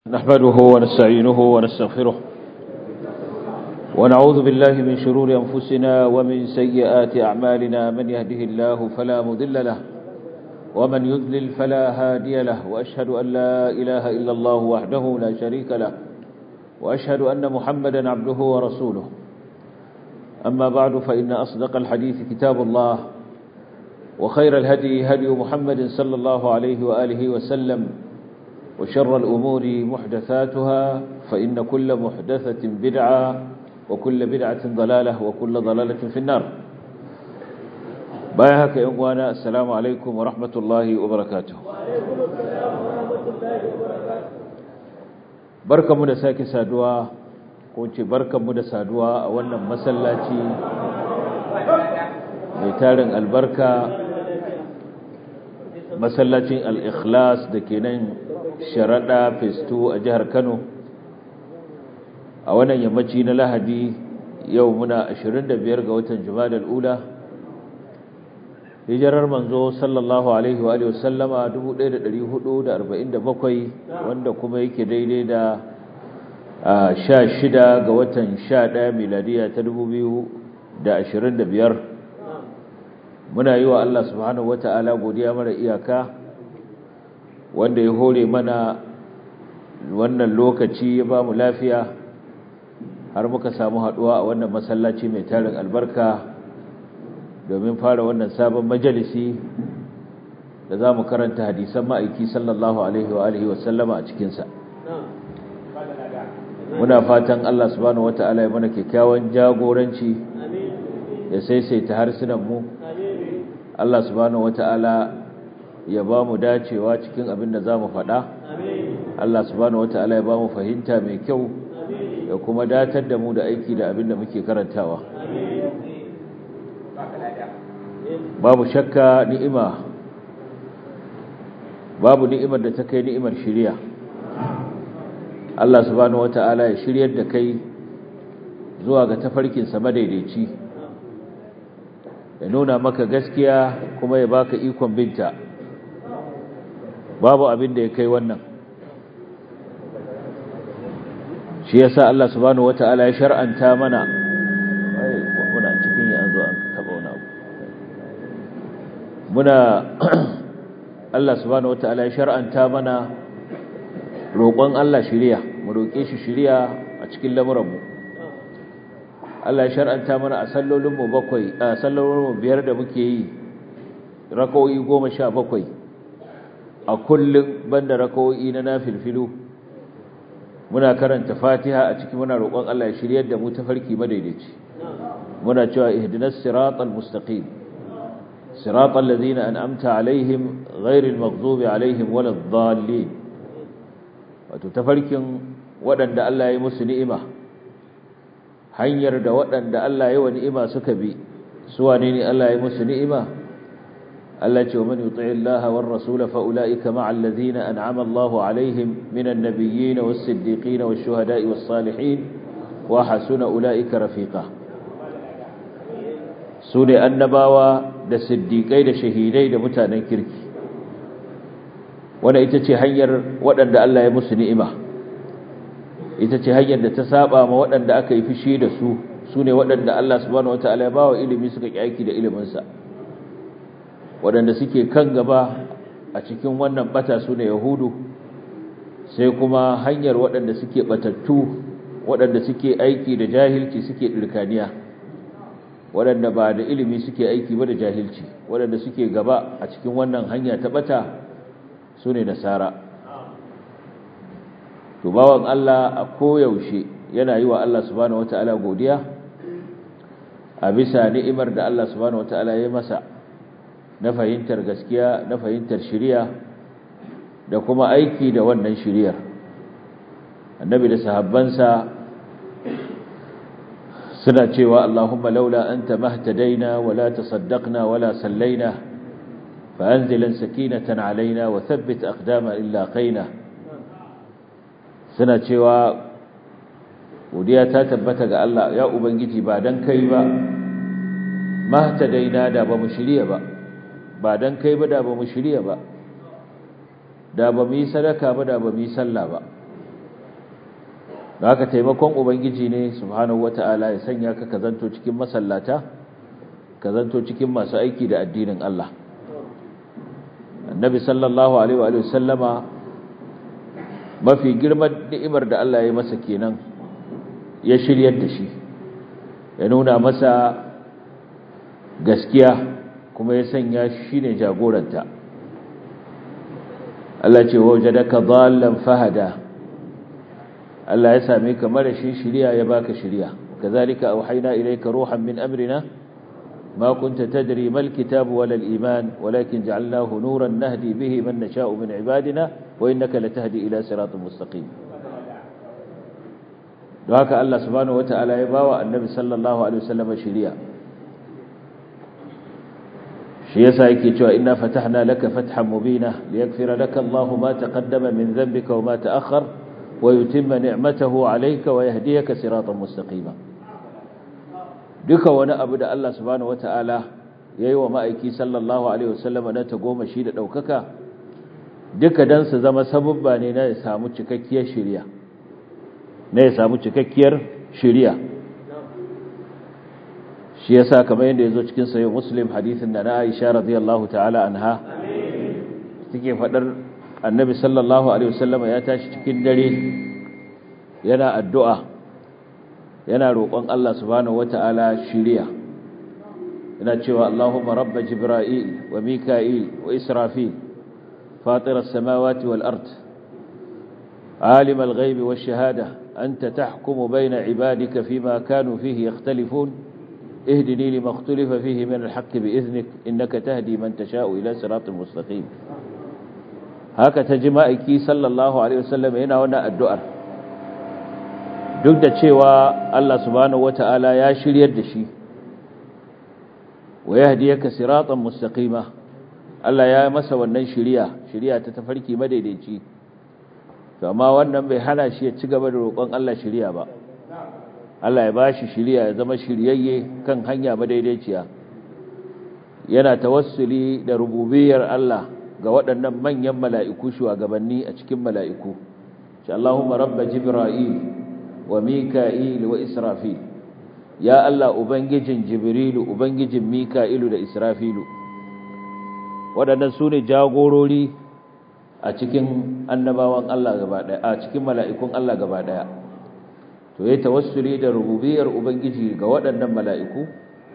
نحمده ونستعينه ونستغفره ونعوذ بالله من شرور أنفسنا ومن سيئات أعمالنا من يهده الله فلا مذل له ومن يذلل فلا هادي له وأشهد أن لا إله إلا الله وحده لا شريك له وأشهد أن محمدا عبده ورسوله أما بعد فإن أصدق الحديث كتاب الله وخير الهدي هدي محمد صلى الله عليه وآله وسلم وشر الأمور محدثاتها فإن كل محدثة بدعة وكل بدعة ضلالة وكل ضلالة في النار بايهك إخوانا السلام عليكم ورحمة الله وبركاته بركة من ساكي سادوا كنت بركة من سادوا أولا مسلاتي ميتارن البركة masallacin al-ikhlas da ke nan sharaɗa festu a jihar kano a wannan yammaci na lahadi yau muna 25 ga watan jumadal ula hijirar manzo sallallahu alaihi wa sallama 1447 wanda kuma yake daidai da 16 ga watan 11 miladiya ta 2025 muna yi wa Allah subhanahu wata'ala godiya mara iyaka wanda ya hore mana wannan lokaci ya ba mu lafiya har muka samu haduwa a wannan masallaci mai tarin albarka domin fara wannan sabon majalisi da za mu karanta hadisan ma'aiki sallallahu alaihi wa alihi wa sallama a cikinsa muna fatan Allah subhanahu wata'ala ya mana kyakkyawan jagoranci ya saisaita harsunan mu Allah subhanahu wata'ala ya ba mu dacewa cikin abin da za mu faɗa Allah subhanahu wata'ala ya ba mu fahimta mai kyau ya kuma datar da mu da aiki da abin da muke karantawa babu shakka ni'ima babu ni'imar da ta kai ni'imar shiriya Allah subhanahu wata'ala ya shiryar da kai zuwa ga tafarkinsa madaidaici ya nuna maka gaskiya kuma ya baka ikon binta babu abin da ya kai wannan shi yasa Allah subhanahu wataala ya shar'anta mana muna cikin yanzu an taba wani abu muna Allah subhanahu wataala ya shar'anta mana roƙon Allah shiriya mu roƙe shi shiriya a cikin lamuranmu Allah ya shar'anta mana a sallolinmu bakwai a sallolinmu biyar da muke yi raka'o'i goma sha bakwai a kullum banda raka'o'i na nafilfilu muna karanta fatiha a ciki muna roƙon Allah ya shiryar da mu tafarki madaidaici muna cewa ihdinas siratal mustaqim siratal ladzina an'amta alaihim ghairil maghdubi alaihim waladdallin wato tafarkin waɗanda Allah ya yi musu ni'ima hanyar da waɗanda Allah ya wa ni'ima suka bi su wane ne Allah ya musu ni'ima Allah ce wa man yuti'i Allah war rasul fa ulaika ma'al ladina an'ama Allahu alaihim minan nabiyyin was siddiqin wash shuhada'i was salihin wa hasuna ulaika rafiqa su ne annabawa da siddiqai da shahidai da mutanen kirki wanda ita ce hanyar waɗanda Allah ya musu ni'ima ita ce hanyar da ta saba ma waɗanda aka yi fushi da su su ne waɗanda Allah subhanahu wataala ya ba wa ilimi suka ƙi aiki da iliminsa waɗanda suke kan gaba a cikin wannan bata su ne yahudu sai kuma hanyar waɗanda suke batattu waɗanda suke aiki da jahilci suke ɗirkaniya waɗanda ba da ilimi suke aiki ba da jahilci waɗanda suke gaba a cikin wannan hanya ta bata su ne nasara to bawan Allah a koyaushe yana yi wa Allah subhanahu wata'ala godiya a bisa ni'imar da Allah subhanahu wata'ala ya masa na fahimtar gaskiya na fahimtar shiriya da kuma aiki da wannan shiriyar annabi da sahabbansa suna cewa Allahumma laula anta mahtadaina wala tasaddaqna wala sallaina fa anzilan sakinatan alaina wa thabbit aqdama illa qaina suna cewa godiya ta tabbata ga Allah ya ubangiji ba dan kai ba mahtadaina da ba mu shirya ba ba dan kai ba da ba mu shirya ba da ba mu yi sadaka ba da ba mu yi sallah ba da haka taimakon ubangiji ne subhanahu wata'ala ya sanya ka kazanto cikin masallata kazanto cikin masu aiki da addinin Allah annabi sallallahu alaihi wa sallama mafi girman ni'imar da Allah ya yi masa kenan ya shiryar da shi ya nuna masa gaskiya kuma ya sanya shi ne jagoranta Allah ce wajadaka dhallan fahada Allah ya same ka mara shi shiriya ya baka shiriya kazalika auhayna ilayka ruhan min amrina ما كنت تدري ما الكتاب ولا الإيمان ولكن جعلناه نورا نهدي به من نشاء من عبادنا وإنك لتهدي إلى صراط مستقيم دعاك الله سبحانه وتعالى يباوى النبي صلى الله عليه وسلم شريعا شيسا يكي إنا فتحنا لك فتحا مبينا ليغفر لك الله ما تقدم من ذنبك وما تأخر ويتم نعمته عليك ويهديك صراطا مستقيما duka wani abu da Allah subhanahu wata'ala ya yi wa ma'aiki sallallahu Alaihi wasallama na ta goma shi da ɗaukaka duka don su zama sabubba ne na ya samu cikakkiyar shirya na ya samu cikakkiyar shirya shi ya sa kamar yadda ya zo cikin sayo muslim hadithin da na aisha radiyallahu ta'ala anha suke faɗar annabi sallallahu Alaihi wasallama ya tashi cikin dare yana addu'a yana roƙon Allah subhanahu wata'ala shiriya yana cewa Allahumma rabba jibril wa mika'il wa israfil fatir as-samawati wal ard alim al-ghaib wash-shahada anta tahkumu bayna ibadika fima kanu fihi yakhtalifun ihdini lima ikhtalafa fihi min al-haqq bi'iznik innaka tahdi man tasha'u ila siratin mustaqim haka tajma'iki sallallahu alaihi wasallam yana wannan addu'ar duk da cewa Allah subhanahu wata'ala ya shiryar da shi wa yahdiyaka siratan mustaqima Allah ya masa wannan shiriya shiriya ta tafarki madaidaici to amma wannan bai hana shi ya ci gaba da roƙon Allah shiriya ba Allah ya bashi shiriya ya zama shiryayye kan hanya madaidaiciya yana tawassuli da rububiyar Allah ga waɗannan manyan mala'iku shugabanni a cikin mala'iku ce Allahumma rabba jibril wa mika'il wa israfil ya Allah ubangijin jibrilu ubangijin mika'ilu da israfilu waɗannan su ne jagorori a cikin annabawan Allah gaba ɗaya a cikin mala'ikun Allah gaba ɗaya to ya tawassuli da rububiyar ubangiji ga waɗannan mala'iku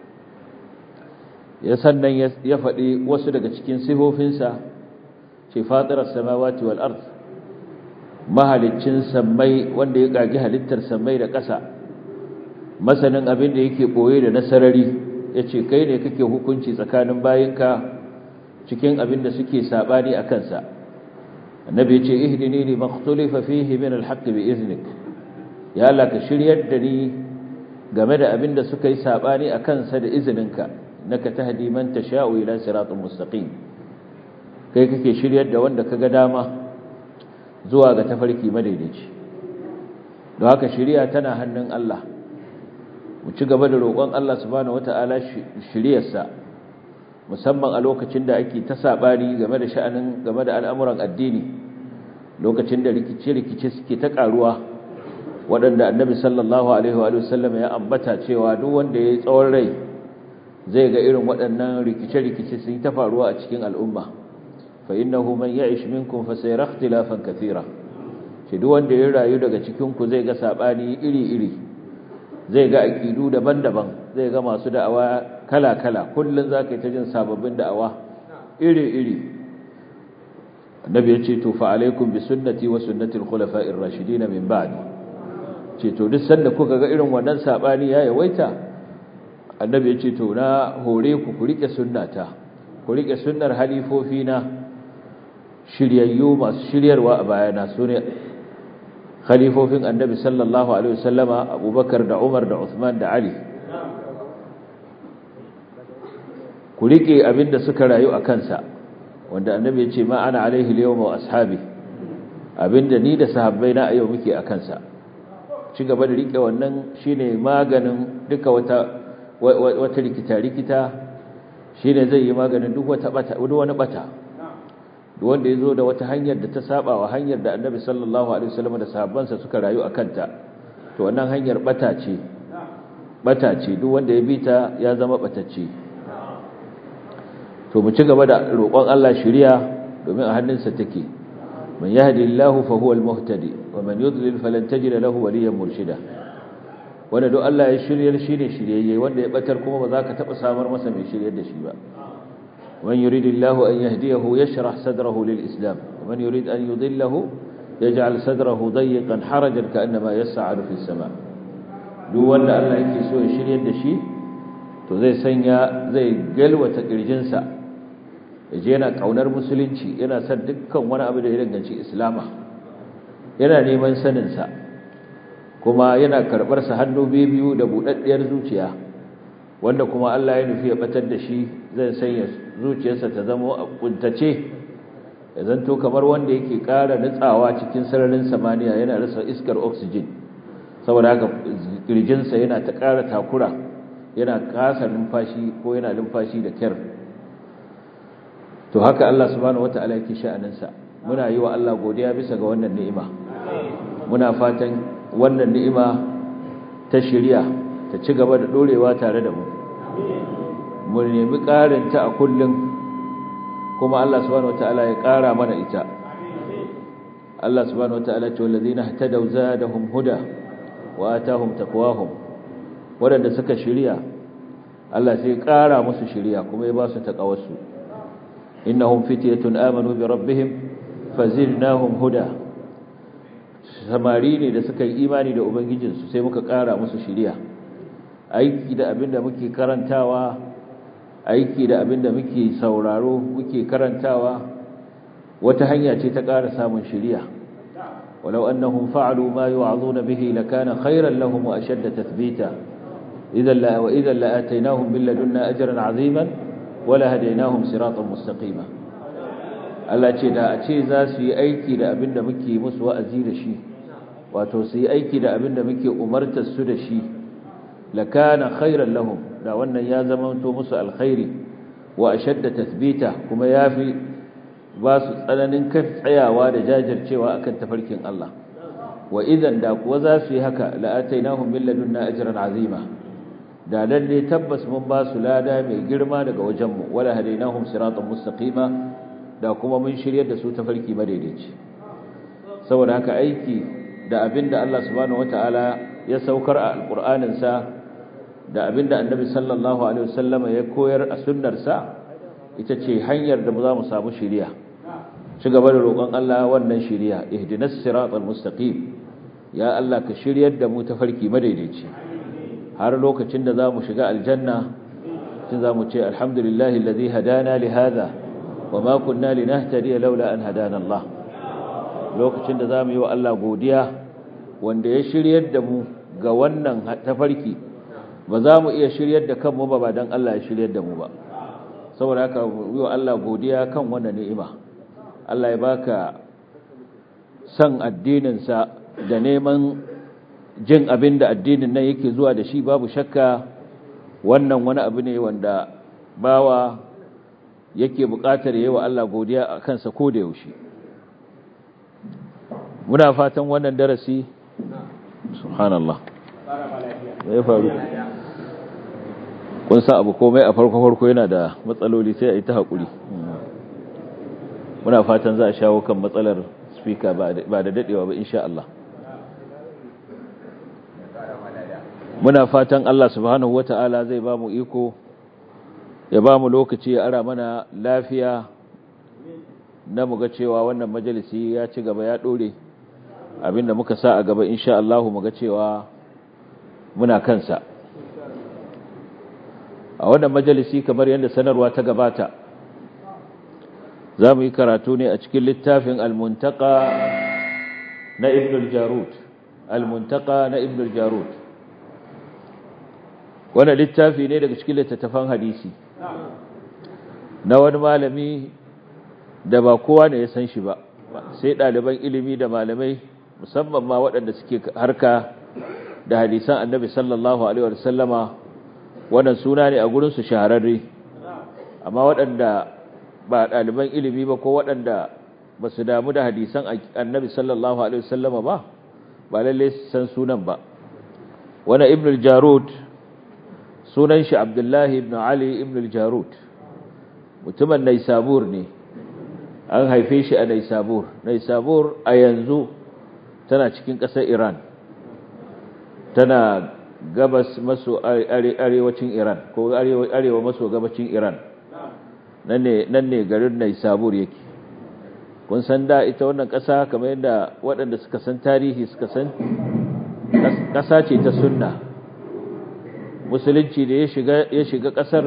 ya sannan ya faɗi wasu daga cikin sifofinsa ce fatirar samawati wal ard mahaliccin sammai wanda ya kagi halittar sammai da ƙasa masanin abin da yake boye da nasarari yace kai ne kake hukunci tsakanin bayinka cikin abin da suke sabani a kansa annabi yace ihdini li makhtulifa fihi min alhaq bi iznik ya Allah ka shiryar da ni game da abin da suka yi sabani a kansa da izininka naka tahdi man tasha'u ila siratal mustaqim kai kake shiryar da wanda kaga dama zuwa ga tafarki madaidaici don haka shiriya tana hannun Allah mu ci gaba da roƙon Allah subhanahu wata'ala shiriyarsa musamman a lokacin da ake ta sabani game da sha'anin game da al'amuran addini lokacin da rikice-rikice suke ta karuwa waɗanda annabi sallallahu alaihi wa sallam ya ambata cewa duk wanda ya yi tsawon rai zai ga irin waɗannan rikice-rikice sun ta faruwa a cikin al'umma فإنه من يعيش منكم فسيرى اختلافا كثيرا shi duk wanda ya rayu daga cikin ku zai ga sabani iri-iri zai ga aqidu daban-daban zai ga masu da'awa kala-kala kullun zaka yi ta jin sababbin da'awa iri-iri annabi yace to fa alaikum bi sunnati wa sunnati al-khulafa'ir rashidin min ba'di ce to duk sanda kuka ga irin wannan sabani ya yawaita annabi yace to na hore ku ku rike sunnata ku rike sunnar halifofina shiryayyu masu shiryarwa a bayana su ne khalifofin annabi sallallahu alaihi wasallama abubakar da umar da usman da ali ku riƙe abinda suka rayu a kansa wanda annabi ya ce ma ana alaihi liyawma wa ashabi abinda ni da sahabbai na a yau muke a kansa ci gaba da riƙe wannan shine maganin duka wata wata rikita rikita shine zai yi maganin duk wata bata duk wani bata duk wanda yazo da wata hanyar da ta saba wa hanyar da Annabi sallallahu alaihi wasallam da sahabbansa suka rayu akan ta to wannan hanyar bata ce bata ce duk wanda ya bi ta ya zama batacce to mu ci gaba da roƙon Allah shiriya domin a hannunsa take man yahdillahu fa huwa al-muhtadi wa man yudlil falan tajid lahu waliyyan murshida wanda duk Allah ya shiryar shi ne shiryayye wanda ya batar kuma ba za ka taba samar masa mai shiryar da shi ba man yuridillahu an yahdiyahu yashrah sadrahu lil islam wa man yurid an yudillahu yaj'al sadrahu dayyqan harajan ka'annama yas'adu fis sama duk wanda Allah yake so ya shiryar da shi to zai sanya zai galwata kirjinsa yaje yana kaunar musulunci yana son dukkan wani abu da ya danganci islama yana neman sanin sa kuma yana karbar sa hannu biyu da budaddiyar zuciya wanda kuma Allah ya nufi ya batar da shi zai sanya zuciyarsa ta zama a kuntace ya zanto kamar wanda yake ƙara nutsawa cikin sararin samaniya yana rasa iskar oxygen saboda haka kirjinsa yana ta ƙara takura yana kasa numfashi ko yana numfashi da kyar to haka Allah subhanahu wataala yake sha'aninsa muna yi wa Allah godiya bisa ga wannan ni'ima muna fatan wannan ni'ima ta shirya ta ci gaba da dorewa tare da mu mu nemi ƙarin ta a kullum kuma Allah subhanahu wataala ya ƙara mana ita Allah subhanahu wataala ce wallazina ihtadaw zadahum huda wa atahum taqwahum wadanda suka shirya Allah sai ƙara musu shirya kuma ya ba su taqawarsu innahum fityatun amanu bi rabbihim fazidnahum huda samari ne da suka yi imani da ubangijinsu sai muka ƙara musu shirya aiki da abinda muke karantawa aiki da abinda muke sauraro muke karantawa wata hanya ce ta ƙara samun shirya walau annahum fa'alu ma yu'azuna bihi lakana khayran lahum wa ashadda tathbita idan la wa idan la atainahum bil ladunna ajran 'aziman wa la hadainahum siratan mustaqima Allah ce da a ce za su yi aiki da abinda muke musu wa'azi da shi wato su yi aiki da abinda muke umartar su da shi lakana khayran lahum da wannan ya zama to musu alkhairi wa ashadda tathbita kuma yafi ba su tsananin kan tsayawa da jajircewa akan tafarkin Allah wa idan da kuwa za su yi haka la'atainahum min ladunna ajran azima da lalle tabbas mun ba su lada mai girma daga wajenmu wala hadainahum siratan mustaqima da kuma mun shiryar da su tafarki madaidaici saboda haka aiki da abinda Allah subhanahu wataala ya saukar a alqur'anin sa da abinda annabi sallallahu alaihi wasallama ya koyar a sunnar sa ita ce hanyar da za mu samu shiriya ci gaba da roƙon Allah wannan shiriya ihdinas siratal mustaqim ya Allah ka shiryar da mu tafarki madaidaici har lokacin da zamu shiga aljanna tun zamu ce alhamdulillahi alladhi hadana li hadha wama kunna linahtadiya laula an hadana Allah lokacin da zamu yi wa Allah godiya wanda ya shiryar da mu ga wannan tafarki ba za mu iya shiryar da kanmu ba ba dan Allah ya shiryar da mu ba saboda haka yi wa Allah godiya kan wannan ni'ima Allah ya baka san addininsa da neman jin abin da addinin nan yake zuwa da shi babu shakka wannan wani abu ne wanda bawa yake buƙatar yi wa Allah godiya a kansa ko da yaushe muna fatan wannan darasi subhanallah ya faru kun sa abu komai a farko-farko yana da matsaloli sai a yi ta haƙuri muna fatan za a shawo kan matsalar speaker ba da daɗewa ba insha Allah muna fatan Allah subhanahu wata'ala zai ba mu iko ya ba mu lokaci ya ara mana lafiya na muga cewa wannan majalisi ya ci gaba ya ɗore abinda muka sa a gaba insha Allah muga cewa muna kansa a wannan majalisi kamar yadda sanarwa ta gabata za mu yi karatu ne a cikin littafin almuntaka na ibn al-jarud almuntaka na ibn al-jarud wannan littafi ne daga cikin littattafan hadisi na wani malami da ba kowa ne ya san shi ba sai ɗaliban ilimi da malamai musamman ma waɗanda suke harka da hadisan annabi sallallahu alaihi wasallama wannan suna ne a gurinsu shahararre amma waɗanda ba ɗaliban ilimi ba ko waɗanda ba su damu da hadisan annabi sallallahu alaihi wasallama ba ba lalle san sunan ba wani ibn al-jarud sunan shi abdullahi ibn ali ibn al-jarud mutumin naisabur ne an haife shi a naisabur naisabur a yanzu tana cikin ƙasar iran tana gabas maso arewacin iran ko arewa maso gabacin iran nan ne garin naisabur yake kun san da ita wannan ƙasa kamar yadda waɗanda suka san tarihi suka san ƙasa ce ta sunna musulunci da ya shiga ƙasar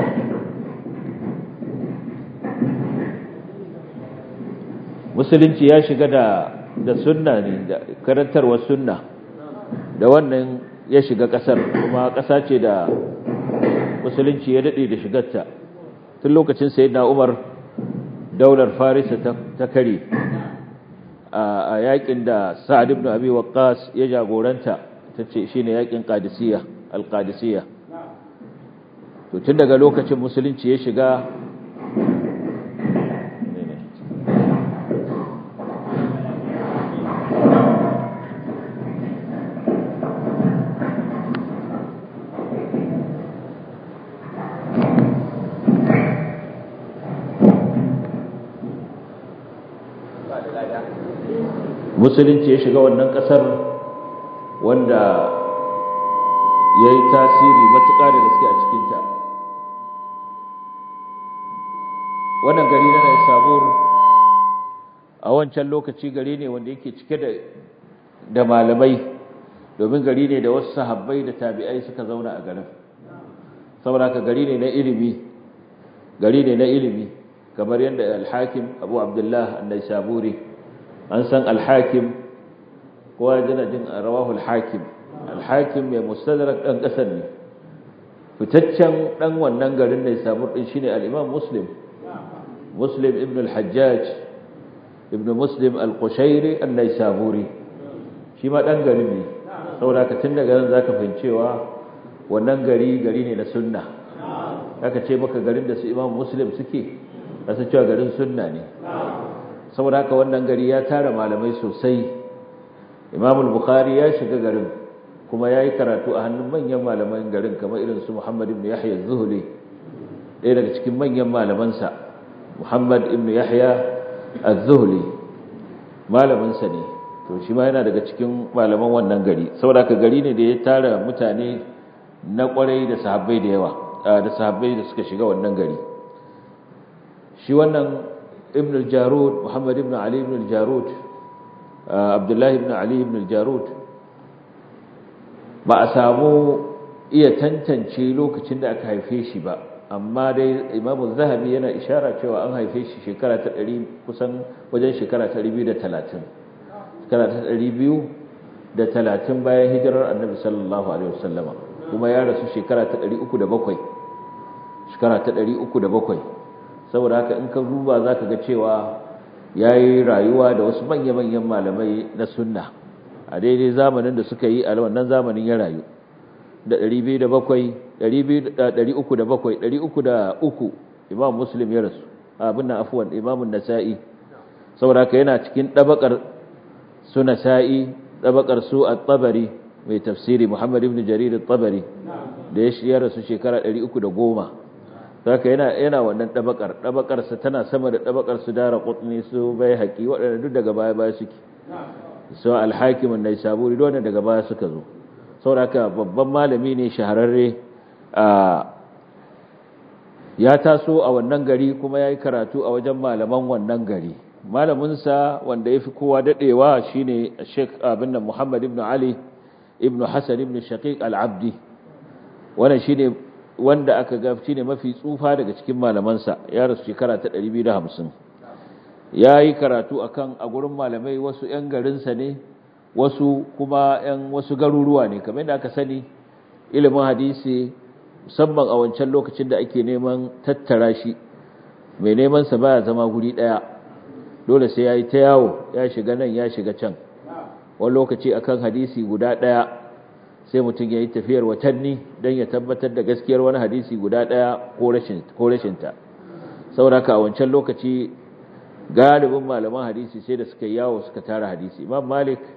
musulunci ya shiga da da sunna ne da karantarwar sunna da wannan ya shiga ƙasar kuma ƙasa ce da musulunci ya daɗe da shigarta tun lokacin sayyidina umar daular farisa ta kare a yakin da sa'ad ibn abi waqqas ya jagoranta tace shine yakin qadisiyya al-qadisiyya to tun daga lokacin musulunci ya shiga musulunci ya shiga wannan kasar wanda ya yi tasiri matuƙa da gaske a cikinta wannan gari na Naisabur a wancan lokaci gari ne wanda yake cike da da malamai domin gari ne da wasu sahabbai da tabi'ai suka zauna a garin saboda ka gari ne na ilimi gari ne na ilimi kamar yadda al-Hakim Abu Abdullah an-Naisaburi an san al-Hakim kowa yana jin rawahu al-Hakim al-Hakim mai mustadrak dan kasar ne fitaccen dan wannan garin Naisabur din shine al-Imam Muslim مسلم ابن الحجاج ابن مسلم القشيري النيسابوري shi ma dan garin ne saboda ka tun daga nan zaka fahimcewa wannan gari gari ne na sunna aka ce maka garin da su Imam Muslim suke kasa cewa garin sunna ne saboda haka wannan gari ya tara malamai sosai Imam al-Bukhari ya shiga garin kuma yayi karatu a hannun manyan malaman garin kamar irin su Muhammad ibn Yahya az-Zuhli ɗaya daga cikin manyan malamansa Muhammad ibn Yahya az-Zuhli malamin sa ne to shi ma yana daga cikin malaman wannan gari saboda ka gari ne da ya tara mutane na kwarai da sahabbai da yawa da sahabbai da suka shiga wannan gari shi wannan ibn al-Jarud Muhammad ibn Ali ibn al-Jarud Abdullah ibn Ali ibn al-Jarud ba a samu iya tantance lokacin da aka haife shi ba amma dai imamu zahabi yana ishara cewa an haife shi shekara ta ɗari kusan wajen shekara ta biyu da talatin shekara ta ɗari biyu da talatin bayan hijirar annabi sallallahu alaihi wasallama kuma ya rasu shekara ta ɗari uku da bakwai shekara ta ɗari uku da bakwai saboda haka in ka duba za ka ga cewa ya yi rayuwa da wasu manya-manyan malamai na sunna a daidai zamanin da suka yi a wannan zamanin ya rayu da ɗari biyu da bakwai ɗari uku da bakwai ɗari uku da uku imam muslim ya rasu abin nan afuwan imamun nasa'i saboda haka yana cikin ɗabakar su nasa'i ɗabakar su a tsabari mai tafsiri muhammad ibn jarir tsabari da ya rasu shekara ɗari uku da goma haka yana yana wannan ɗabakar ɗabakarsa tana sama da ɗabakar su dara ƙutni su bai haƙi waɗanda duk daga baya baya suke su alhakimin na isaburi duk daga baya suka zo sauraka babban malami ne shahararre ya taso a wannan gari kuma ya yi karatu a wajen malaman wannan gari malaminsa wanda ya fi kowa daɗewa shi ne sheik abin da muhammad ibn ali ibn hassan ibn shaqiq al-abdi wannan shi ne wanda aka ga shi ne mafi tsufa daga cikin malamansa ya rasu shekara ta 250 ya yi karatu akan a gurin malamai wasu 'yan garinsa ne wasu kuma ‘yan wasu garuruwa ne kamar yadda aka sani ilimin hadisi musamman a wancan lokacin da ake neman tattara shi mai neman sa baya zama guri ɗaya dole sai ya yi ta yawo ya shiga nan ya shiga can wani lokaci akan hadisi guda ɗaya sai mutum ya yi tafiyar watanni don ya tabbatar da gaskiyar wani hadisi guda ɗaya ko rashinta sauraka a wancan lokaci galibin malaman hadisi sai da suka yawo suka tara hadisi imam malik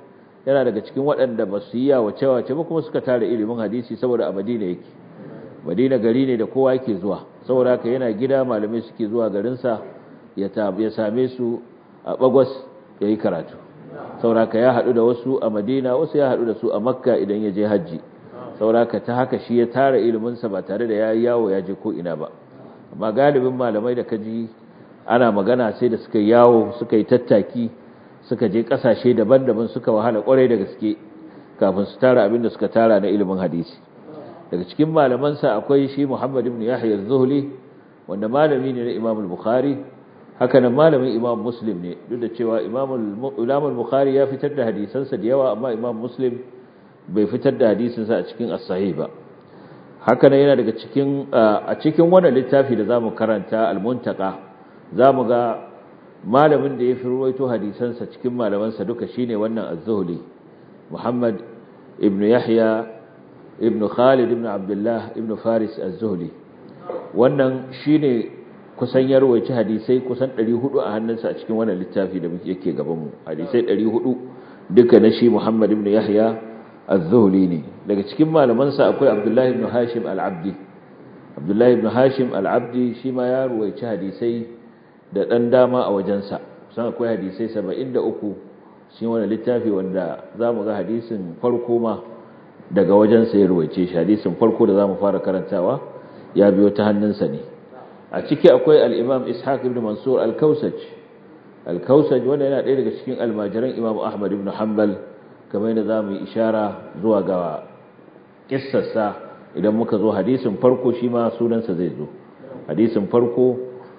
yana daga cikin waɗanda ba su yi yawace wace ba kuma suka tara ilimin hadisi saboda a madina yake madina gari ne da kowa yake zuwa saboda haka yana gida malamai suke zuwa garinsa ya same su a bagwas ya yi karatu saboda haka ya haɗu da wasu a madina wasu ya haɗu da su a makka idan ya je hajji saboda haka ta haka shi ya tara iliminsa ba tare da ya yi yawo ya je ko ina ba amma galibin malamai da kaji ana magana sai da suka yawo suka yi tattaki suka je kasashe daban-daban suka wahala kwarai da gaske kafin su tara abin da suka tara na ilimin hadisi daga cikin malamansa akwai shi Muhammad ibn Yahya az-Zuhli wanda malami ne na Imam al-Bukhari haka nan malamin Imam Muslim ne duk da cewa Imam al-Bukhari ya fitar da hadisansa da yawa amma Imam Muslim bai fitar da hadisinsa a cikin as-sahih ba haka nan yana daga cikin a cikin wannan littafi da zamu karanta al-Muntaqa zamu ga malamin da ya fi ruwaito hadisansa cikin malamansa duka shine wannan az-Zuhli Muhammad ibn Yahya ibn Khalid ibn Abdullah ibn Faris az-Zuhli wannan shine kusan ya ruwaici hadisai kusan 400 a hannunsa a cikin wannan littafi da muke yake gaban mu hadisai 400 duka na shi Muhammad ibn Yahya az-Zuhli ne daga cikin malamansa akwai Abdullah ibn Hashim al-Abdi Abdullah ibn Hashim al-Abdi shi ma ya ruwaici hadisai da ɗan dama a wajensa sun akwai hadisai saba'in da uku shi wani littafi wanda za mu ga hadisin farko ma daga wajensa ya ruwaice shi hadisin farko da za mu fara karantawa ya biyo ta hannunsa ne a ciki akwai al'imam ishaq ibn mansur al-kausaj al-kausaj wanda yana ɗaya daga cikin almajiran imam ahmad ibn hanbal kamar yadda za mu yi ishara zuwa ga kissarsa idan muka zo hadisin farko shi ma sunansa zai zo hadisin farko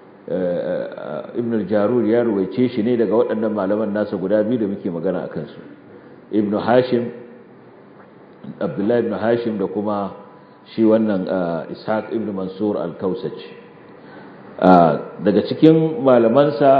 ibn al-jarur ya ruwaice shi ne daga waɗannan malaman nasa guda biyu da muke magana akan su ibn hashim abdullahi ibn hashim da kuma shi wannan ishaq ibn mansur al-kausaj daga cikin malamansa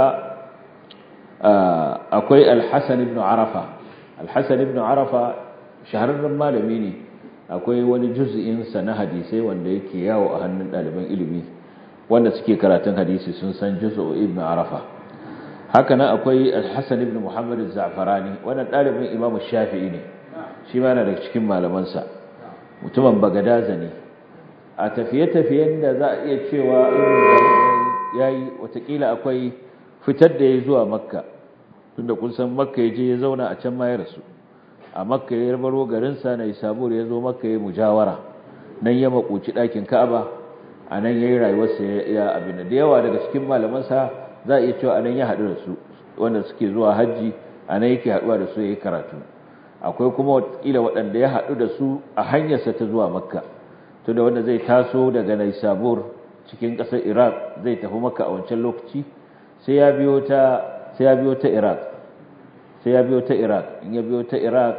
akwai al-hasan ibn arafa al-hasan ibn arafa shahararren malami ne akwai wani juz'in sa na hadisai wanda yake yawo a hannun ɗaliban ilimi wanda suke karatun hadisi sun san juz'u ibn arafa haka nan akwai al-hasan ibn muhammad az-za'farani wannan dalibin imamu shafi'i ne shi ma yana daga cikin malamansa mutumin bagadaza ne a tafiye-tafiyen da za a iya cewa yayi watakila akwai fitar da ya zuwa makka tunda kun san makka ya je ya zauna a can ma ya rasu a makka ya baro garinsa na isabur ya zo makka ya mujawara nan ya makoci ɗakin ka'aba a nan ya yi rayuwarsa ya abin da yawa daga cikin malamansa za a iya cewa a nan ya haɗu da su wanda suke zuwa hajji a nan yake haɗuwa da su ya yi karatu akwai kuma watakila waɗanda ya haɗu da su a hanyarsa ta zuwa makka to da wanda zai taso daga naisabur cikin ƙasar iraq zai tafi makka a wancan lokaci sai ya biyo ta sai ya biyo ta iraq sai ya biyo ta iraq in ya biyo ta iraq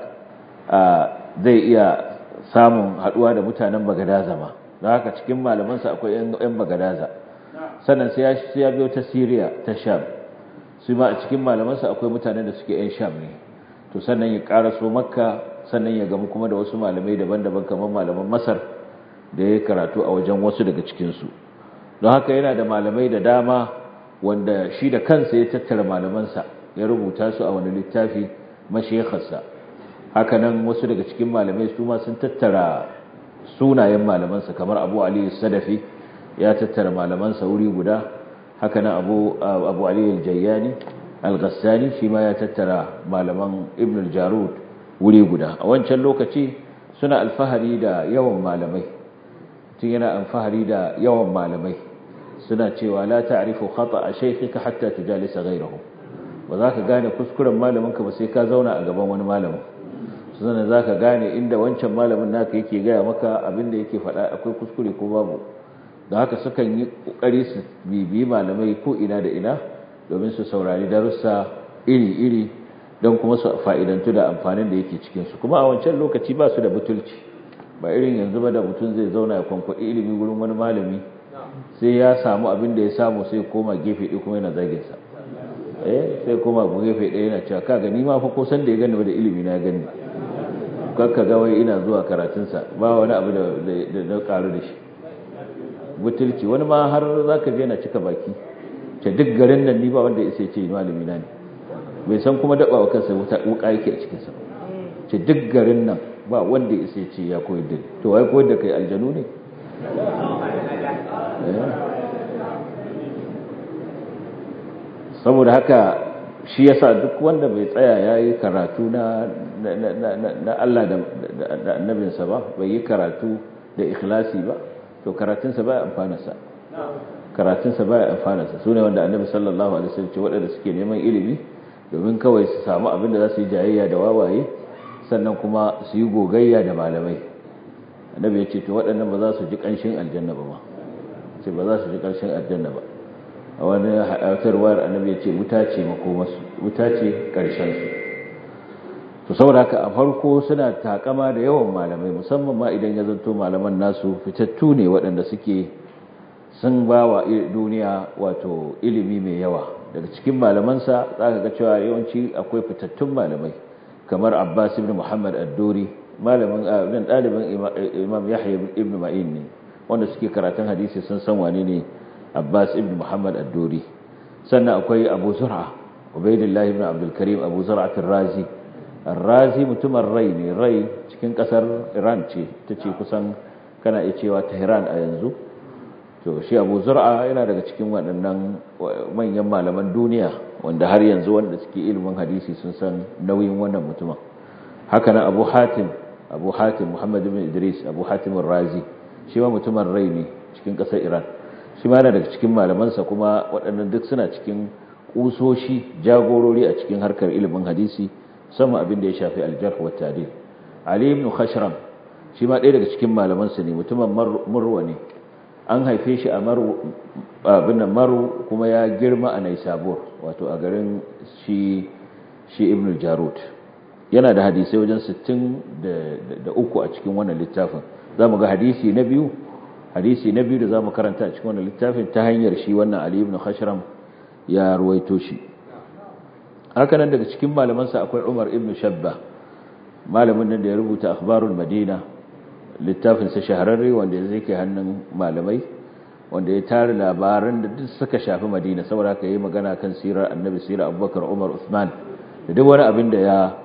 zai iya samun haɗuwa da mutanen bagadaza ma da haka cikin malamansa akwai 'yan bagadaza sannan sai ya biyo ta Syria ta Sham su ma a cikin malamansa akwai mutanen da suke 'yan Sham ne to sannan ya karaso Makka sannan ya gamu kuma da wasu malamai daban-daban kamar malaman Masar da ya karatu a wajen wasu daga cikinsu don haka yana da malamai da dama wanda shi da kansa ya tattara malamansa ya rubuta su a wani littafi mashayikharsa haka nan wasu daga cikin malamai su ma sun tattara sunayen malamansa kamar abu aliyu sadafi ya tattara malamansa wuri guda haka nan abu, abu aliyu jayyani al-ghassani shi ma ya tattara malaman ibn al-jarud wuri guda a wancan lokaci suna alfahari da yawan malamai tun yana alfahari da yawan malamai suna cewa la ta'rifu khata'a shaykhika hatta tujalisa ghayrahu ba za ka gane kuskuren malaminka ba sai ka zauna a gaban wani malamin sannan za ka gane inda wancan malamin naka yake gaya maka abinda yake faɗa akwai kuskure ko babu da haka sukan yi ƙoƙari su bibiyi malamai ko ina da ina domin su saurari darussa iri-iri don kuma su fa'idantu da amfanin da yake cikinsu kuma a wancan lokaci ba su da butulci ba irin yanzu ba da mutum zai zauna ya kwankwaɗi ilimi wurin wani malami sai ya samu abin da ya samu sai koma gefe ɗaya kuma yana zaginsa eh sai koma gefe ɗaya yana cewa kaga ni ma fa ko san da ya gani da ilimi na gani kakka ga wai ina zuwa karatunsa ba wani abu da na karu da shi butulci wani ma har za ka je na cika baki ce duk garin nan ni ba wanda ya ce malami na ne bai san kuma daɓa wa kansa wuka yake a cikinsa ce duk garin nan ba wanda ya sai ce ya koyar da to wai koyar da kai aljanu ne saboda haka shi yasa duk wanda bai tsaya ya yi karatu na Allah da annabinsa ba bai yi karatu da ikhlasi ba to karatunsa ba ya amfanarsa karatunsa ba ya amfanarsa su ne wanda annabi sallallahu alaihi wasallam ce waɗanda suke neman ilimi domin kawai su samu abin da za su yi jayayya da wawaye sannan kuma su yi gogayya da malamai annabi ya ce to waɗannan ba za su ji ƙanshin aljanna ba ma ce ba za su ji ƙanshin aljanna ba a wani haɗatarwar annabi ya ce wuta ce makomasu wuta ce ƙarshensu to saboda haka a farko suna takama da yawan malamai musamman ma idan ya zanto malaman nasu fitattu ne waɗanda suke sun ba wa duniya wato ilimi mai yawa daga cikin malamansa za ka ga cewa yawanci akwai fitattun malamai kamar abbas ibn muhammad ad-duri malamin ɗan ɗalibin imam yahya ibn ma'in ne wanda suke karatun hadisi sun san wane ne abbas ibn muhammad ad-duri sannan akwai abu zur'a ubaidillah ibn abdul karim abu zur'a razi razi mutumin rai ne rai cikin kasar iran ce ta ce kusan kana iya cewa tehran a yanzu to shi abu zur'a yana daga cikin waɗannan manyan malaman duniya wanda har yanzu wanda suke ilimin hadisi sun san nauyin wannan mutumin haka nan abu hatim abu hatim muhammad ibn idris abu hatim razi shi ma mutumin rai ne cikin ƙasar iran shi ma yana daga cikin malamansa kuma waɗannan duk suna cikin ƙusoshi jagorori a cikin harkar ilimin hadisi musamman abin da ya shafi aljarh wa tadil ali ibn khashram shi ma ɗaya daga cikin malamansa ne mutumin murwa ne an haife shi a maru abin nan maru kuma ya girma a naisabur wato a garin shi shi ibn jarud yana da hadisai wajen 63 a cikin wannan littafin zamu ga hadisi na biyu hadisi na biyu da zamu karanta a cikin wannan littafin ta hanyar shi wannan ali ibn khashram ya ruwaito shi haka nan daga cikin malamansa akwai umar ibn shabba malamin nan da ya rubuta akhbarul madina littafinsa shahararre wanda ya zai hannun malamai wanda ya tare labaran da duk suka shafi madina saboda haka yi magana kan sirar annabi sirar abubakar umar usman da duk wani abin da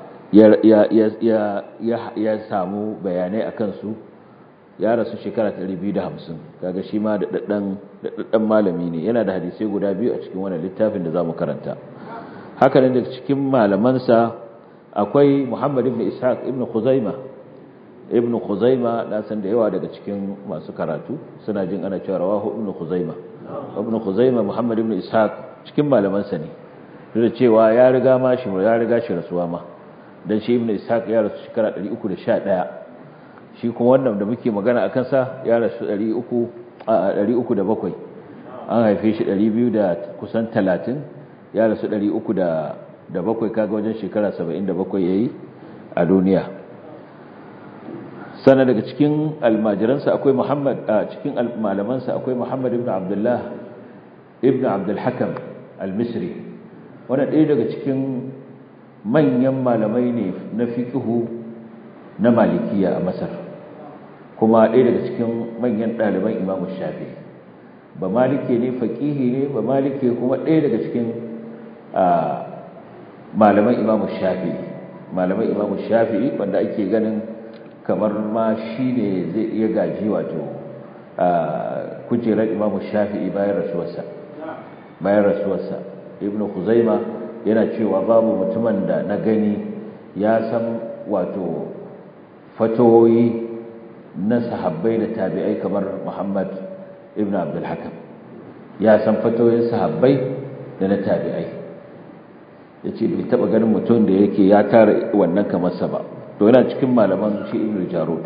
ya samu bayanai a kansu ya rasu shekara 250 kaga shi ma da daddan malami ne yana da hadisai guda biyu a cikin wannan littafin da za mu karanta haka ne daga cikin malamansa akwai muhammad ibn ishaq ibn khuzaimah ibn khuzaima na san da yawa daga cikin masu karatu suna jin ana cewa rawahu ibn khuzaima ibn khuzaima muhammad ibn ishaq cikin malaman sa ne da cewa ya riga ma shi ya riga shi rasuwa ma dan shi ibn ishaq ya rasu shekara 311 shi kuma wannan da muke magana akan sa ya rasu 300 a 307 an haife shi 200 da kusan 30 ya rasu 300 da bakwai kaga wajen shekara 77 yayi a duniya sana daga cikin almajiransa akwai Muhammad a cikin malamansa akwai Muhammad ibn Abdullah ibn Abdul Hakam al-Misri wanda ɗaya daga cikin manyan malamai ne na fiqhu na malikiya a Masar kuma ɗaya daga cikin manyan ɗaliban Imam Shafi'i ba malike ne faqihi ne ba malike kuma ɗaya daga cikin malaman Imam Shafi'i malaman Imam Shafi'i wanda ake ganin kamar ma shi ne zai iya gaji wato a kujerar imamu shafi'i bayan rasuwarsa bayan rasuwarsa ibn huzaima yana cewa babu mutumin da na gani ya san wato fatoyi na sahabbai da tabi'ai kamar muhammad ibn abdulhakam ya san fatoyin sahabbai da na tabi'ai ya ce bai taɓa ganin mutum da yake ya tara wannan kamarsa ba to yana cikin malaman shi ibn jarud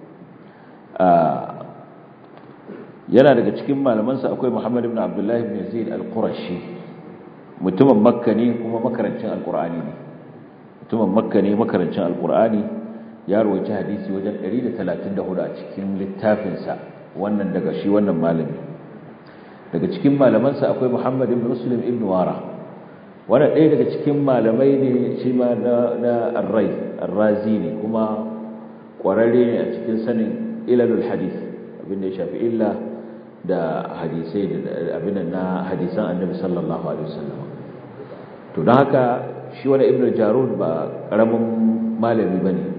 yana daga cikin malamansa akwai muhammad ibn abdullah ibn yazid al-qurashi mutumin makka ne kuma makarancin alqur'ani ne mutumin makka ne makarancin alqur'ani ya rawaita hadisi wajen 134 a cikin littafinsa wannan daga shi wannan malami daga cikin malamansa akwai muhammad ibn muslim ibn wara wannan ɗaya daga cikin malamai ne shi ma na arrai arrazi ne kuma ƙwararre ne a cikin sanin ilalul hadith abinda ya shafi illa da hadisai da abin na hadisan annabi sallallahu alaihi wasallam to don haka shi wani ibnu jarud ba karamin malami bane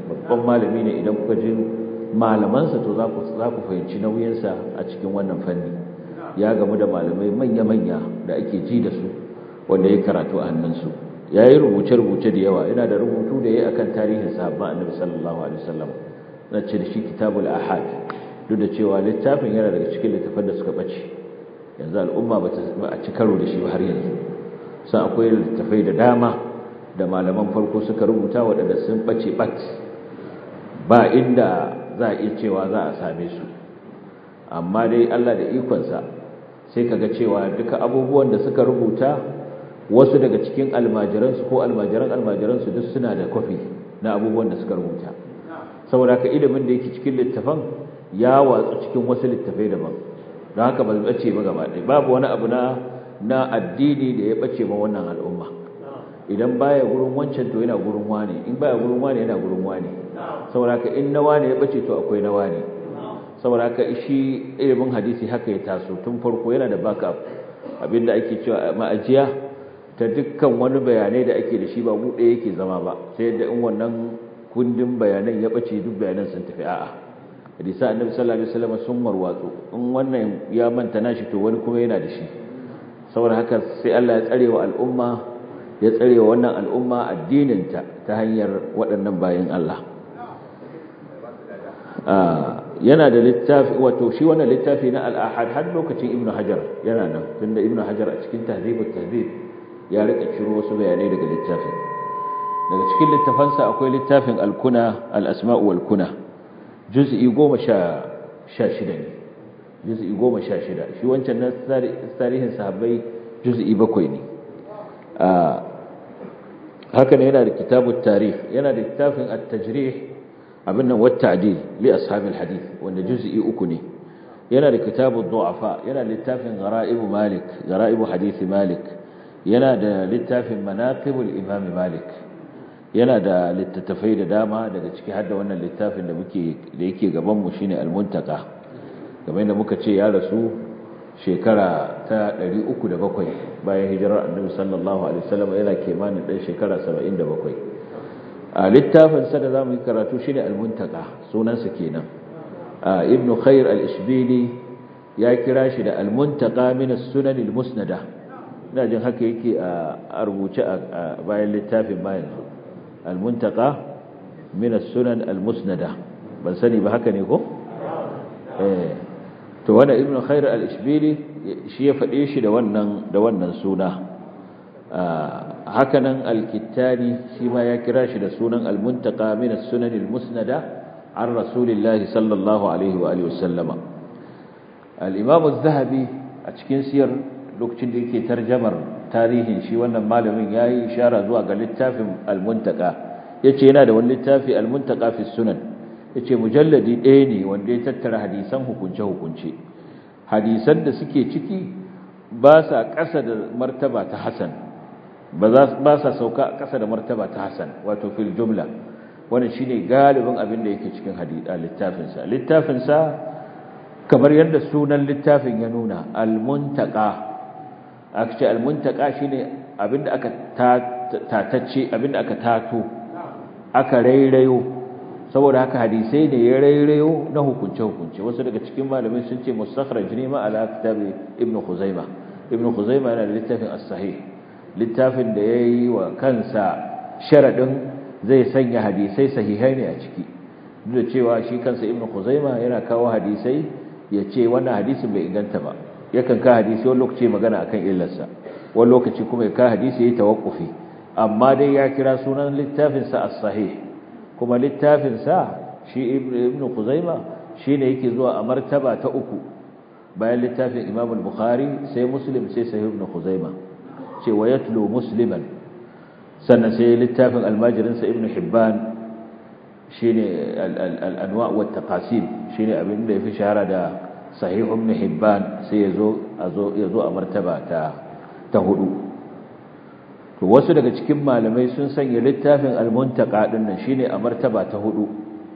babban malami ne idan kuka ji malamansa to za ku za ku fahimci nauyinsa a cikin wannan fanni ya gamu da malamai manya-manya da ake ji da su wanda ya karatu a hannunsu ya yi rubuce-rubuce da yawa yana da rubutu da ya yi akan tarihin sahabban annabi sallallahu alaihi wasallam na ce da shi kitabul ahad duk da cewa littafin yana daga cikin littafan da suka bace yanzu al'umma ba a ci karo da shi ba har yanzu san akwai littafai da dama da malaman farko suka rubuta waɗanda sun bace bat ba inda za a iya cewa za a same su amma dai Allah da ikonsa sai kaga cewa duka abubuwan da suka rubuta wasu daga cikin almajiransu ko almajiran almajiransu duk suna da kwafi na abubuwan da suka rubuta saboda haka ilimin da yake cikin littafan ya watsu cikin wasu littafai daban don haka ba zai bace ba gaba ɗaya babu wani abu na na addini da ya bace ma wannan al'umma idan baya gurin wancan to yana gurin wani in baya gurin wani yana gurin wani saboda haka in na wani ya bace to akwai na wani saboda haka shi ilimin hadisi haka ya taso tun farko yana da backup abinda ake cewa ma'ajiya ta dukkan wani bayanai da ake da shi ba buɗe yake zama ba sai da in wannan kundin bayanan ya bace duk bayanan sun tafi a'a hadisa annabi sallallahu alaihi wasallam sun warwatsu in wannan ya manta nashi to wani kuma yana da shi saboda haka sai Allah ya tsare wa al'umma ya tsare wa wannan al'umma addininta ta hanyar waɗannan bayan Allah yana da littafi wato shi wannan littafi na al-ahad har lokacin ibnu hajar yana nan tunda ibnu hajar a cikin tahdhibut tahdhib ya rika ciro wasu bayanai daga littafin daga cikin littafansa akwai littafin al-kuna al-asma'u wal kuna juz'i 16 ne juz'i 16 shi wancan na tarihin sahabbai juz'i 7 ne haka ne yana da kitabut tarikh yana da littafin at-tajrih abin nan wat ta'dil li ashabil hadith wanda juz'i 3 ne yana da kitabud du'afa yana da littafin gharaib malik gharaib hadith malik yana da littafin manaqibul imam malik yana da littattafai da dama daga ciki har da wannan littafin da muke da yake gaban mu shine al-muntaka kamar yadda muka ce ya rasu shekara ta 307 bayan hijirar annabi sallallahu alaihi wasallam yana kimanin dan shekara 77 a littafin sa da zamu yi karatu shine al-muntaka sunan sa kenan ibn khair al-ishbili ya kira shi da al-muntaka min as-sunan al-musnada ina jin haka yake a rubuce a bayan littafin ma yanzu al-muntaka min as-sunan al-musnada ban sani ba haka ne ko eh to wannan ibnu khair al-ishbili shi ya fade shi da wannan da wannan suna haka nan al-kittani shi ma ya kira shi da sunan al-muntaka min as-sunan al-musnada an rasulillahi sallallahu alaihi wa alihi wasallama al-imam az-zahabi a cikin siyar lokacin da yake tarjamar tarihin shi wannan malamin yayi ishara zuwa ga littafin al-muntaka yace yana da wani littafi al-muntaka fi sunan yace mujalladi ɗaya ne wanda ya tattara hadisan hukunce hukunce hadisan da suke ciki ba sa ƙasa da martaba ta hasan ba za ba sa sauka ƙasa da martaba ta hasan wato fil jumla wannan shine galibin abin da yake cikin hadisi littafin sa littafin sa kamar yadda sunan littafin ya nuna al-muntaka aka ce almuntaka shine abinda aka tatacce abinda aka tato aka rairayo saboda haka hadisai ne ya rairayo na hukunce hukunce wasu daga cikin malamai sun ce mustakhraj ne ma ala kitabi ibnu khuzaima ibnu khuzaima yana da littafin as-sahih littafin da yayi wa kansa sharadin zai sanya hadisai sahihai ne a ciki duk da cewa shi kansa ibnu khuzaima yana kawo hadisai ya ce wannan hadisin bai inganta ba yakan ka hadisi wani lokaci magana akan illarsa wani lokaci kuma ya ka hadisi yayi tawakkufi amma dai ya kira sunan littafin sa as-sahih kuma littafin sa shi ibnu Khuzaima shine yake zuwa a martaba ta uku bayan littafin Imam al-Bukhari sai Muslim sai Sahih ibn Khuzaima ce wa yatlu musliman sannan sai littafin al-Majrin sa Ibn Hibban shine al-anwa' wa taqasim shine abin da yafi shahara da sahih ibn hibban sai yazo azo yazo a martaba ta ta hudu to wasu daga cikin malamai sun sanya littafin al-muntaqa din nan shine a martaba ta hudu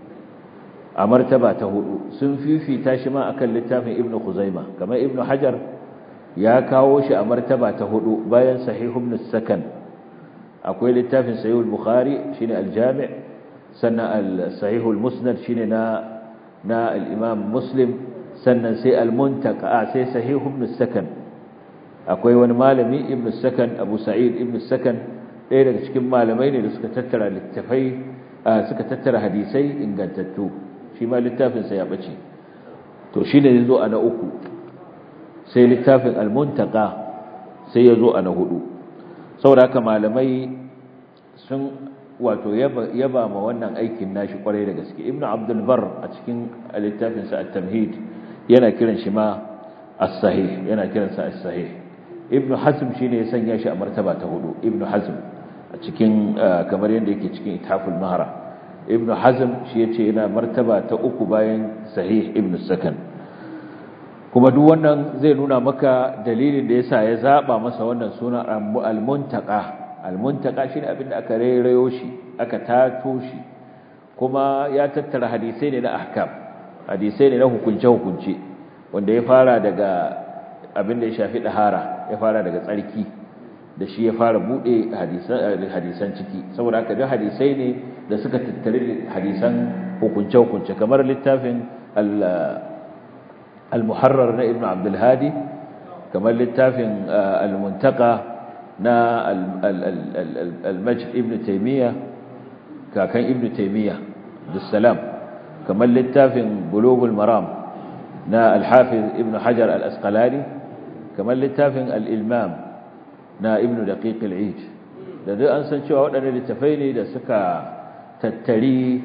a martaba ta hudu sun fifita shi ma akan littafin ibn khuzaima kamar ibn hajar ya kawo shi a martaba ta hudu bayan sahih ibn sakan akwai littafin sahih al-bukhari shine al-jami' sannan al-sahihul musnad shine na na al-imam muslim sannan sai al-muntaka sai sahih ibn sakan akwai wani malami ibn sakan abu sa'id ibn sakan ɗaya daga cikin malamai ne da suka tattara littafai suka tattara hadisai ingantattu shi ma littafin sa ya bace to shine yazo a na uku sai littafin al-muntaka sai yazo a na hudu saboda haka malamai sun wato yaba ma wannan aikin nashi kwarai da gaske ibnu abdul bar a cikin littafin sa at-tamhid yana kiran shi ma as-sahih yana kiran sa as-sahih ibnu hazm shine ya sanya shi a martaba ta hudu ibnu hazm a cikin kamar yadda yake cikin ithaful mahara ibnu hazm shi yace yana martaba ta uku bayan sahih ibnu sakan kuma duk wannan zai nuna maka dalilin da yasa ya zaba masa wannan suna al-muntaqa al-muntaqa shine abinda aka rairayo shi aka tato shi kuma ya tattara hadisai ne na ahkam hadisai ne na hukunce hukunce wanda ya fara daga abinda ya shafi dahara ya fara daga tsarki da shi ya fara bude hadisan hadisan ciki saboda haka duk hadisai ne da suka tattare hadisan hukunce hukunce kamar littafin al-muharrar na ibnu abdul hadi kamar littafin al-muntaqa na al-majd ibn taymiya kakan ibn taymiya salam kamar littafin bulugul maram na al-hafiz ibn hajar al-asqalani kamar littafin al-ilmam na ibn daqiq al-eid da duk an san cewa waɗannan littafai ne da suka tattari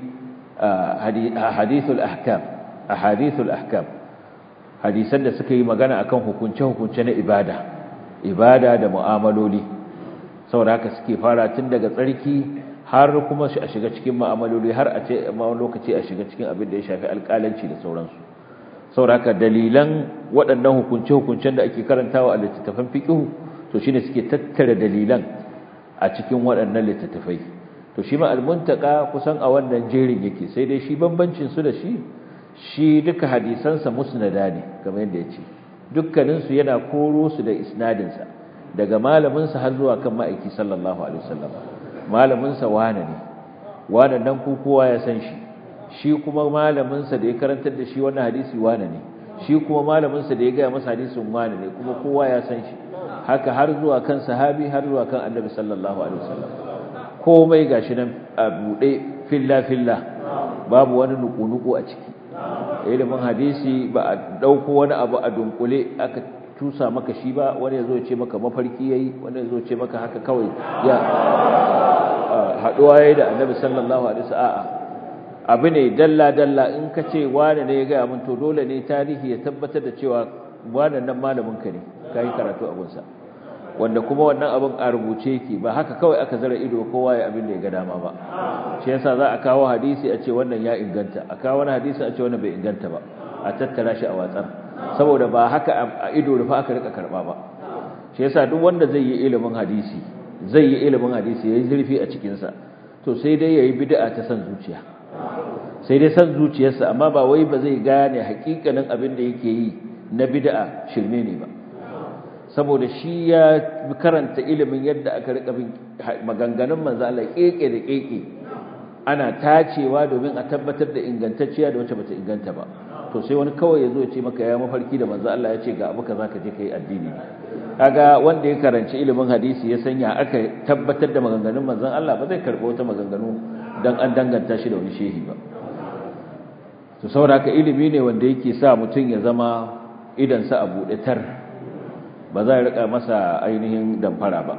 hadithul ahkam ahadithul ahkam hadisan da suka yi magana akan hukunce-hukunce na ibada ibada da mu'amaloli saboda haka suke fara tun daga tsarki har kuma a shiga cikin mu'amaloli har a ce ma wani lokaci a shiga cikin abin da ya shafi alƙalanci da sauransu saboda haka dalilan waɗannan hukunce-hukuncen da ake karantawa a littattafan fiqh to shine suke tattara dalilan a cikin waɗannan littattafai to shi ma al-muntaka kusan a wannan jerin yake sai dai shi bambancin su da shi shi duka hadisansa musnada ne kamar yadda ya ce dukkaninsu yana koro su da isnadinsa daga malaminsa har zuwa kan ma'aiki sallallahu alaihi wasallam malaminsa wane ne wane nan ku kowa ya san shi shi kuma malaminsa da ya karantar da shi wannan hadisi wane ne shi kuma malaminsa da ya gaya masa hadisin wane ne kuma kowa ya san shi haka har zuwa kan sahabi har zuwa kan annabi sallallahu alaihi wasallam komai gashi nan a buɗe filla filla babu wani nuku-nuku a ciki ilimin hadisi ba a ɗauko wani abu a dunkule aka tusa maka shi ba wani ya zo ce maka mafarki yayi wani ya zo ce maka haka kawai ya haɗuwa yayi da annabi sallallahu alaihi wasallam abu ne dalla dalla in ka ce wani ne ya gaya mun to dole ne tarihi ya tabbatar da cewa wani nan malamin ka ne kai karatu abun sa wanda kuma wannan abin a rubuce yake ba haka kawai aka zara ido kowa ya abin da ya ga dama ba shi yasa za a kawo hadisi a ce wannan ya inganta a kawo wani hadisi a ce wannan bai inganta ba a tattara shi a watsar saboda ba haka a ido rufa aka rika karba ba shi yasa duk wanda zai yi ilimin hadisi zai yi ilimin hadisi yayi zurfi a cikin sa to sai dai yayi bid'a ta san zuciya sai dai san zuciyarsa amma ba wai ba zai gane hakikanin abin da yake yi na bid'a shirme ne ba saboda shi ya karanta ilimin yadda aka rika bin maganganun manzo Allah keke da keke ana tacewa domin a tabbatar da ingantacciya da wacce bata inganta ba to sai wani kawai yazo ya ce maka ya mafarki da manzo Allah ya ce ga abu kaza ka je kai addini kaga wanda ya karanci ilimin hadisi ya sanya aka tabbatar da maganganun manzon Allah ba zai karbo wata maganganu dan an danganta shi da wani shehi ba to saboda haka ilimi ne wanda yake sa mutum ya zama idan sa a bude tar ba za a rika masa ainihin damfara ba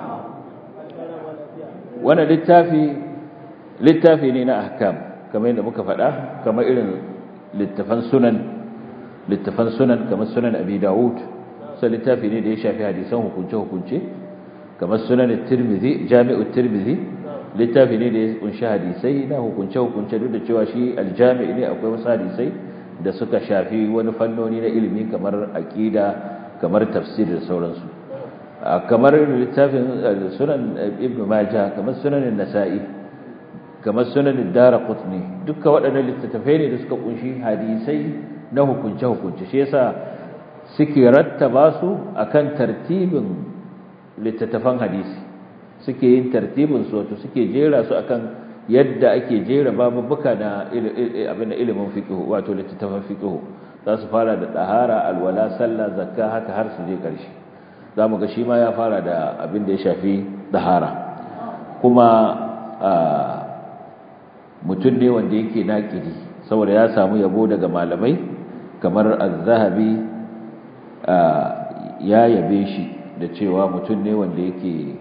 wannan littafi littafi ne na ahkam kamar yadda muka faɗa kamar irin littafan sunan littafan sunan kamar sunan abi dawud sai littafi ne da ya shafi hadisan hukunce hukunce kamar sunan tirmidhi jami'ut tirmidhi littafi ne da ya kunshi hadisai na hukunce hukunce duk da cewa shi aljami' ne akwai wasu hadisai da suka shafi wani fannoni na ilimi kamar aqida kamar tafsir da sauransu kamar littafin sunan ibn majah kamar sunan nasa'i kamar sunan daraqutni duka waɗannan littattafai ne da suka kunshi hadisai na hukunce hukunce shi yasa suke rattaba su akan tartibin littattafan hadisi suke yin tartibin su wato suke jera su akan yadda ake jera babubuka na abin da ilimin fiqh wato littattafan fiqh za su fara da ɗahara alwala sallah zakka haka har su je ƙarshe za mu ga shi ma ya fara da abin da ya shafi ɗahara kuma mutum ne wanda yake naƙiri saboda ya samu yabo daga malamai kamar az-zahabi ya yabe shi da cewa mutum ne wanda yake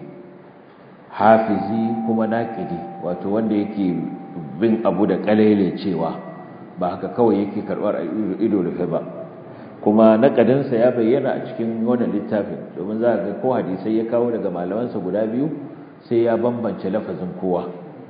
hafizi kuma naƙiri wato wanda yake bin abu da kalele cewa ba haka kawai yake karbar ido rufe ba kuma nakadinsa ya bayyana a cikin wannan littafin domin za ga ko hadisai ya kawo daga malamansa guda biyu sai ya bambance lafazin kowa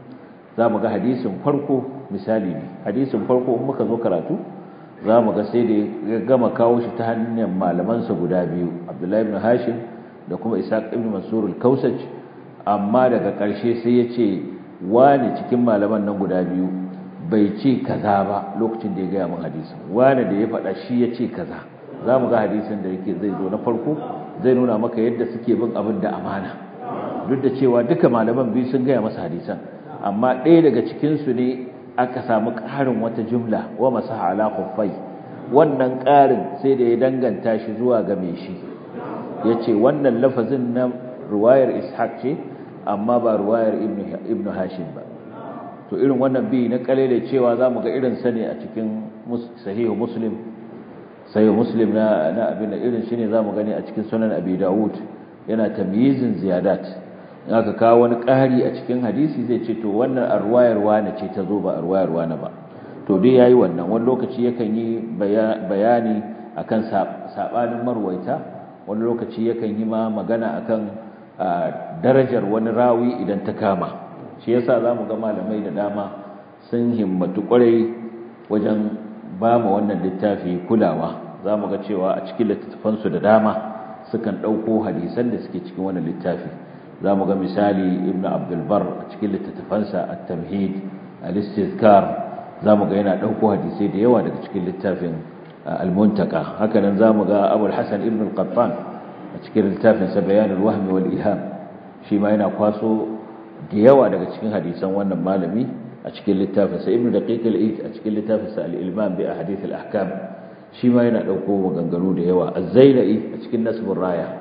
za mu ga hadisin farko misali ne hadisin farko in muka zo karatu za mu ga sai da ya gama kawo shi ta hanyar malamansa guda biyu abdullahi ibn hashim da kuma isaac ibn mansur al-kausaj amma daga ƙarshe sai ya ce wani cikin malaman nan guda biyu bai ce kaza ba lokacin da ya gaya min hadisin wani da ya faɗa shi ya ce kaza za mu ga hadisin da yake zai zo na farko zai nuna maka yadda suke bin abin da amana duk da cewa duka malaman biyu sun gaya masa hadisan amma ɗaya daga cikinsu ne aka samu ƙarin wata jumla wa masaha ala khuffai wannan ƙarin sai da ya danganta shi zuwa ga mai shi yace wannan lafazin na ruwayar ishaq ce amma ba ruwayar ibnu hashim ba to irin wannan bi na kalele cewa zamu ga irin sa ne a cikin sahihu muslim sahihu muslim na na abin da irin shine zamu gani a cikin sunan abi daud yana tamyizin ziyadat in aka kawo wani ƙari a cikin hadisi zai ce to wannan arwayar wane ce ta zo ba arwayar wane ba to dai yayi wannan wani lokaci yakan yi bayani akan sabanin marwaita wani lokaci yakan yi ma magana akan darajar wani rawi idan ta kama shi yasa zamu ga malamai da dama sun himmatu kwarai wajen ba mu wannan littafi kulawa zamu ga cewa a cikin littattafansu da dama sukan ɗauko hadisan da suke cikin wannan littafi za mu ga misali ibn abdulbar a cikin littattafansa a tamhid al-istizkar za mu ga yana ɗauko hadisai da yawa daga cikin littafin al-muntaka hakanan za mu ga abul hasan ibn al-qattan a cikin littafinsa bayanul wahmi wal iham shi ma yana kwaso da yawa daga cikin hadisan wannan malami a cikin littafinsa ibn daqiq al-eid a cikin littafinsa al-ilman bi ahadith al-ahkam shi ma yana ɗauko maganganu da yawa az-zailai a cikin nasbur raya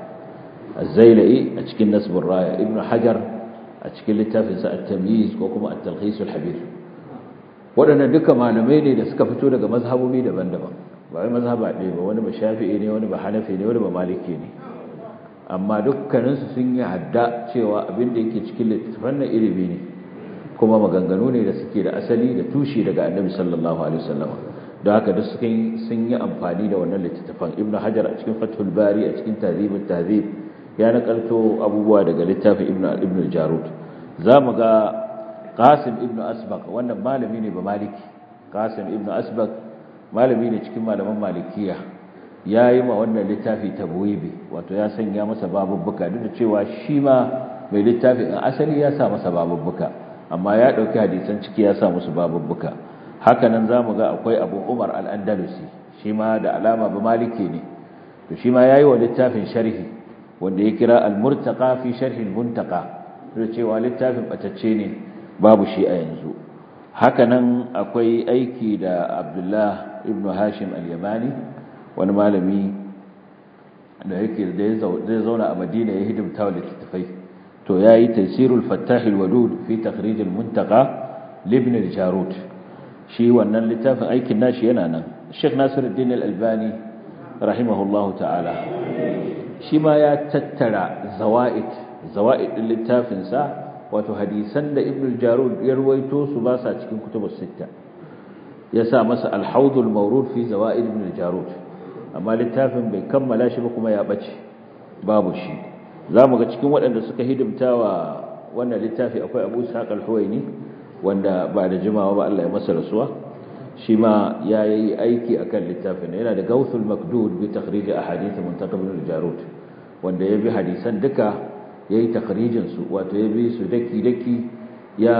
الزيلئي أتكين نسب الراية ابن حجر أتكين لتافنس التمييز وكما التلخيص الحبير waɗannan duka malamai ne da suka fito daga mazhabobi daban-daban ba wai mazhaba ɗaya ba wani ba shafi'i ne wani ba hanafi ne wani ba maliki ne amma dukkaninsu sun yi hadda cewa abin da yake cikin littattafan na ilimi ne kuma maganganu ne da suke da asali da tushe daga annabi sallallahu alaihi wasallam da haka duk sun yi amfani da wannan littattafan ibnu hajar a cikin fathul bari a cikin tahzibut tahzib ya nakalto abubuwa daga littafin ibnu ibnu jarud zamu ga qasim ibnu asbaq wannan malami ne ba maliki qasim ibnu asbaq malami ne cikin malaman malikiya yayi ma wannan littafi tabwibi wato ya sanya masa babubbuka duk da cewa shi ma mai littafin a asali ya sa masa babubbuka amma ya dauki hadisan ciki ya sa musu babubbuka haka nan zamu ga akwai abu umar al-andalusi shi ma da alama ba maliki ne to shi ma yayi wa littafin sharhi wanda ya kira al-murtaqa fi sharh al-muntaqa da cewa littafin batacce ne babu shi a yanzu haka nan akwai aiki da Abdullah ibn Hashim al-Yamani wani malami da yake da zai zauna a Madina ya hidimta wa littafai to yayi tafsirul fattah al-wadud fi takhrij al-muntaqa libn al-jarud shi wannan littafin aikin nashi yana nan Sheikh Nasiruddin al-Albani rahimahullahu ta'ala shi ma ya tattara zawa'id zawa'id din littafinsa wato hadisan da ibn al-jarud ya ruwaito su ba sa cikin kutubus sitta ya sa masa al-hawd al-mawrud fi zawa'id ibn al-jarud amma littafin bai kammala shi ba kuma ya bace babu shi zamu ga cikin waɗanda suka hidimtawa wannan littafi akwai Abu Ishaq al-Huwaini wanda ba da jimawa ba Allah ya masa rasuwa shi ma ya yi aiki a kan littafin yana da gausul makdud bi takhrij ahadith muntaqab al-jarud wanda ya bi hadisan duka ya yi takhrijin su wato ya bi su daki daki ya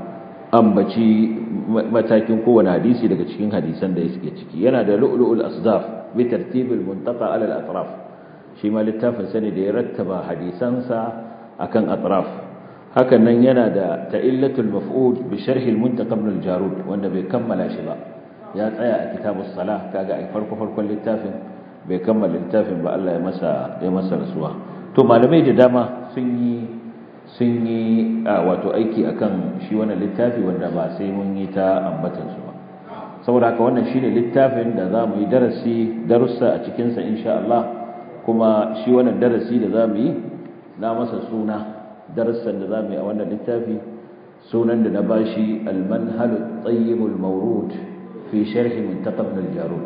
ambaci matakin kowane hadisi daga cikin hadisan da suke ciki yana da lu'lu'ul asdaf bi tartib al-muntaqa ala al-atraf shi ma littafin sani da ya rattaba hadisansa akan atraf hakan nan yana da ta'illatul maf'ud bi sharh al-muntaqab al-jarud wanda bai kammala shi ba ya tsaya a kitabus salah kaga ai farko farkon littafin bai kammala littafin ba Allah ya masa ya masa rasuwa to malamai da dama sun yi sun yi wato aiki akan shi wannan littafi wanda ba sai mun yi ta ambatan su ba saboda haka wannan shine littafin da zamu yi darasi darussa a cikin sa insha Allah kuma shi wannan darasi da zamu yi na masa suna darussan da zamu yi a wannan littafi sunan da na bashi al-manhal at-tayyib al-mawrud fi sharh muntaqab al-jarud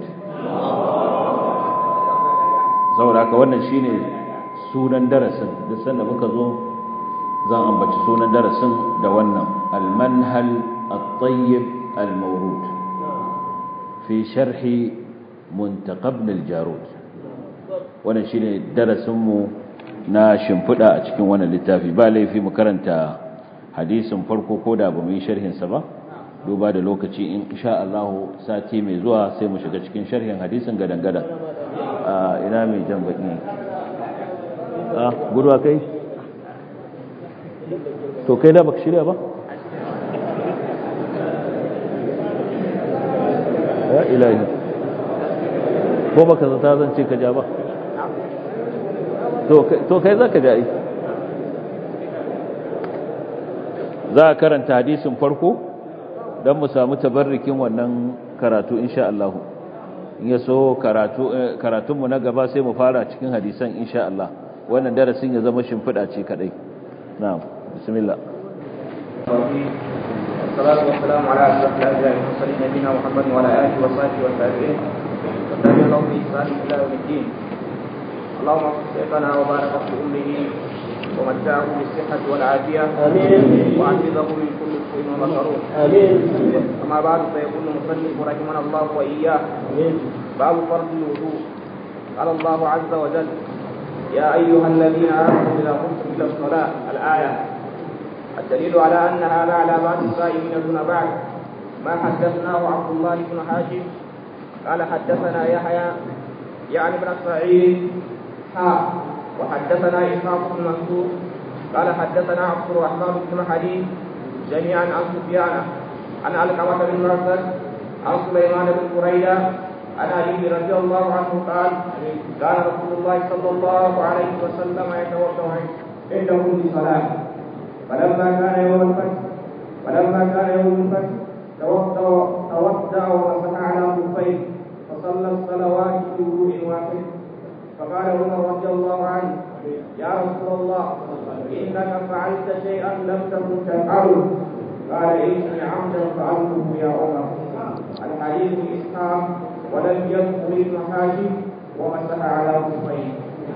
saboda haka wannan shine sunan darasin duk sanda muka zo zan ambaci sunan darasin da wannan al-manhal at-tayyib al-mawrud fi sharh muntaqab al-jarud wannan shine darasin mu na shimfida a cikin wannan littafi ba laifi mu karanta hadisin farko ko da bamu yi sharhin sa ba duba da lokaci in insha Allah sati mai zuwa sai mu shiga cikin sharhin hadisin gadan-gadan ina mai jan baki ah gurwa kai to kai da baka shirya ba ya ilahi ko baka zata zan ce ka ja ba to kai za ka ja za a karanta hadisin farko don mu samu tabarrikin wannan karatu insha Allah in ya so karatunmu na gaba sai mu fara cikin hadisan insha Allah wannan darasin ya zama shimfiɗa ce kaɗai na'am bismillah والصلاة والسلام على أشرف الأنبياء والمرسلين نبينا محمد وعلى آله وصحبه والتابعين والتابعين لهم بإحسان إلى يوم الدين اللهم اغفر شيخنا وبارك في أمه ومتعه بالصحة والعافية آمين وعززه من كل سوء ومكروه آمين أما بعد فيقول المصنف رحمنا الله وإياه آمين باب فرض الوضوء قال الله عز وجل يا أيها الذين آمنوا إذا قمتم إلى الصلاة الآية الدليل على أن هذا على بعض الصائمين دون بعد ما حدثناه عبد الله بن حاشم قال حدثنا يحيى يعني ابن سعيد ها وحدثنا إسحاق بن منصور قال حدثنا عبد الرحمن بن حديث جميعا عن سفيان عن علقمة بن مرسل عن سليمان بن بريدة عن علي رضي الله عنه قال كان رسول الله صلى الله عليه وسلم يتوضا عند كل صلاة فلما كان يوم الفتح فلما كان يوم الفتح توضا توضا ومسح على خفيه فصلى الصلوات بوضوء واحد فقال عمر رضي الله عنه يا رسول الله انك فعلت شيئا لم تكن تفعله قال اني عمدا فعلته يا عمر الحديث اسحاق ولم يذكر ابن حاشم ومسح على خفيه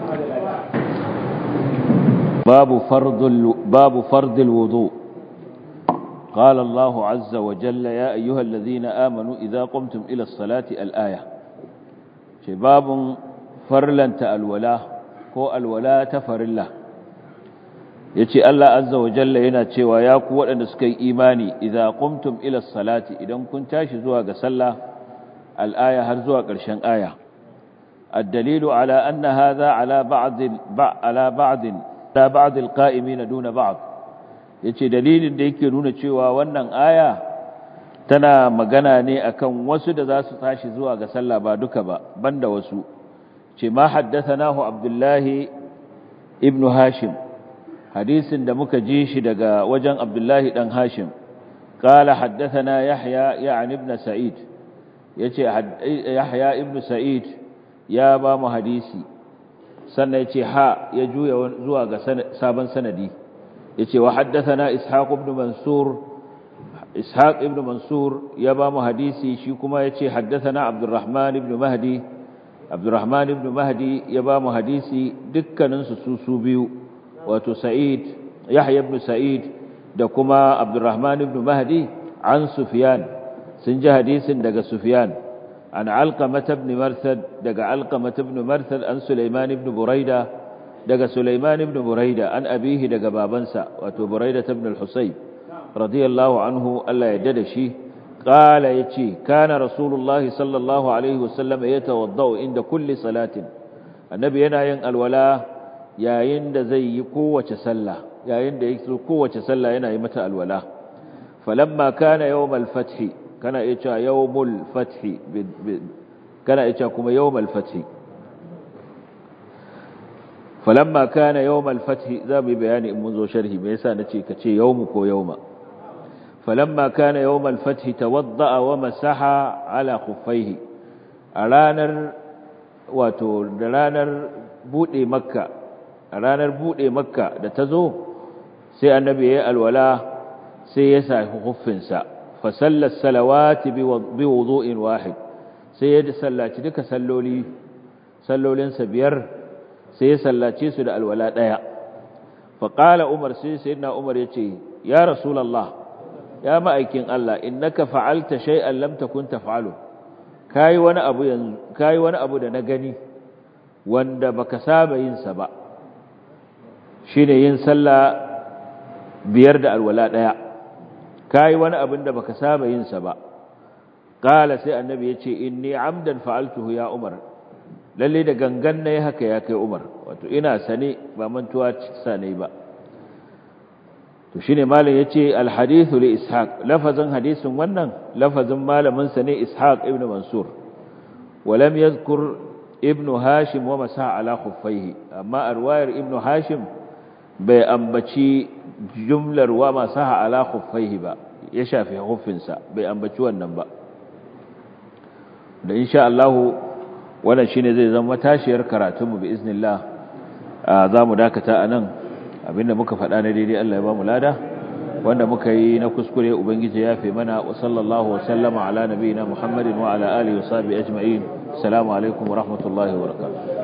باب فرض ال... باب فرض الوضوء قال الله عز وجل يا أيها الذين آمنوا إذا قمتم إلى الصلاة الآية شباب فرلن الولاء هو الولاء تفر الله yace Allah azza wa jalla yana cewa ya ku waɗanda suka yi imani idza qumtum ila salati idan kun tashi zuwa ga sallah al-aya har zuwa ƙarshen aya ad-dalilu ala anna hadha ala ba'd ala ba'd la ba'd al-qa'imin duna ba'd yace dalilin da yake nuna cewa wannan aya tana magana ne akan wasu da za su tashi zuwa ga sallah ba duka ba banda wasu ce ma haddathanahu abdullahi ibn hashim hadisin da muka ji shi daga wajen abdullahi dan hashim qala haddathana yahya ya'ni ibn sa'id yace yahya ibn sa'id ya ba mu hadisi sannan yace ha ya juya zuwa ga sabon sanadi yace wa haddathana ishaq ibn mansur ishaq ibn mansur ya ba mu hadisi shi kuma yace haddathana abdurrahman ibn mahdi abdurrahman ibn mahdi ya ba mu hadisi dukkanin su su su biyu wato sa'id yahya ibn sa'id da kuma abdurrahman ibn mahdi an sufyan sun ji hadisin daga sufyan an alqamah ibn marsad daga alqamah ibn marsad an sulaiman ibn buraida daga sulaiman ibn buraida an abihi daga babansa wato buraida ibn al-husayb radiyallahu anhu Allah ya dada shi qala yace kana rasulullahi sallallahu alaihi wasallam yatawaddau inda kulli salatin annabi yana yin alwala yayin da zai yi kowace sallah yayin da yake kowace sallah yana yi mata alwala falamma kana yawmal fathi kana iya cewa yawmul fathi kana iya cewa kuma yawmal fathi falamma kana yawmal fathi za mu yi bayani in mun zo sharhi me yasa nace ka ce yawmu ko yawma falamma kana yawmal fathi tawadda'a wa masaha ala khuffaihi a ranar wato da ranar bude makka a ranar bude makka da ta zo sai annabi ya yi alwala sai ya sa huffinsa fa sallar salawati bi wudu'in wahid sai ya sallaci duka salloli sallolinsa biyar sai ya sallace su da alwala daya fa qala umar sai sayyidina umar yace ya rasulullah ya ma'aikin Allah innaka fa'alta shay'an lam takun taf'alu kai wani abu yanzu kai wani abu da na gani wanda baka saba yin sa ba shine yin sallah biyar da alwala daya kai wani abin da baka saba yin sa ba qala sai annabi yace inni amdan fa'altuhu ya umar lalle da gangan nayi haka ya kai umar wato ina sane ba mantuwa sane ba to shine malam yace alhadithu li ishaq lafazin hadisin wannan lafazin malamin sa ne ishaq ibn mansur ولم يذكر ابن هاشم ومسح على خفيه أما أرواير ابن هاشم بأنبتي جملة ومسح على خفيه با يشافي خفنسا بأنبتي والنبا da insha Allah wannan shine zai zama tashiyar karatunmu bi iznillah za mu dakata anan abinda muka faɗa na daidai Allah ya ba mu lada wanda muka yi na kuskure ubangiji ya fi mana wa sallallahu wa sallama ala nabiyina muhammadin wa ala alihi wa sahbihi ajma'in assalamu alaikum wa rahmatullahi wa barakatuh